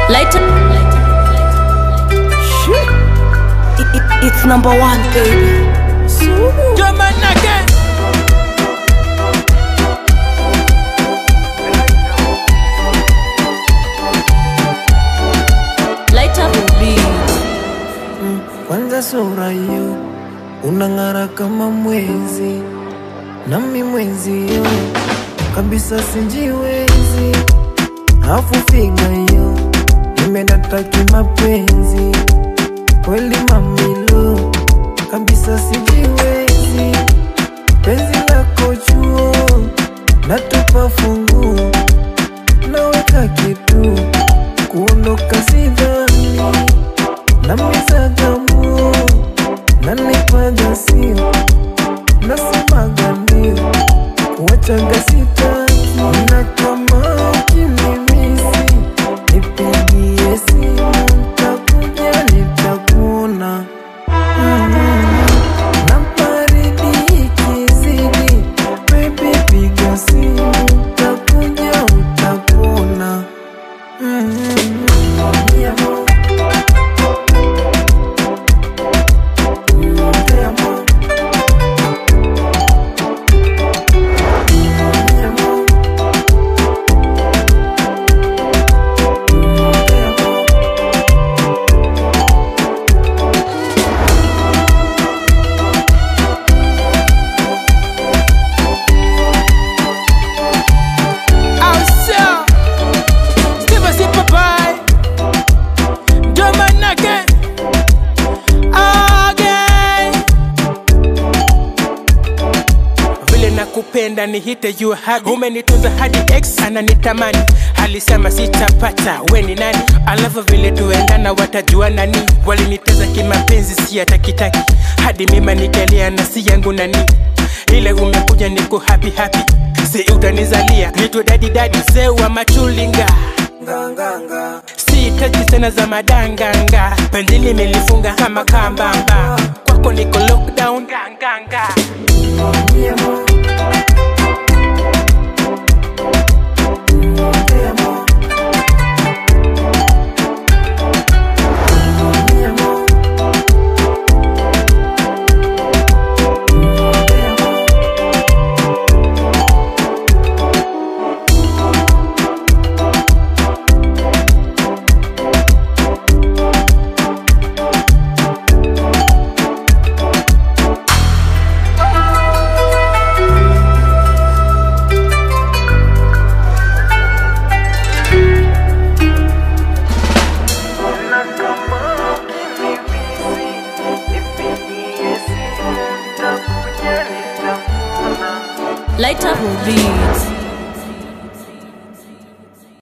Later. It, it, it's number one, baby. German again. Later beat. kwanza sura hiyo unang'ara kama mwezi, nami mwenzio kabisa sinjiwezi, afu figa hiyo imedata mapenzi kweli mamilo kabisa sijiwezi, penzi lako chuo natupa funguo naweka kitu kuondoka sidhani namizagamuo nanipaja sio nasemaga ndio kuwachaga sitaki na kama ukinimisi nipigie simu ntakuja nitakuona na baridi ikizidi baby piga simu ntakuja utakuona mm Te amo. Mi amor. Te amo. Awesome. Steve Sipa Pie. German again. Again. Vile nakupenda ni hite you hadi umenitunza hadi ex ananitamani alisema sitapata we ni nani alafu vile tuendana watajua nani waliniteza kimapenzi si hatakitaki hadi mima nikalia na si yangu nani ile umekuja niko happy happy si utanizalia nitwe dadi dadi mzee wa machulinga Nganganga. sihitaji tena za madanganga penzi limelifunga kama kambamba kwako niko lockdown ganganga Mi amor. Te amo. Mi amor. Te amo. Na kama ukinimisi, nipigie simu, nitakuja nitakuona. Later beat.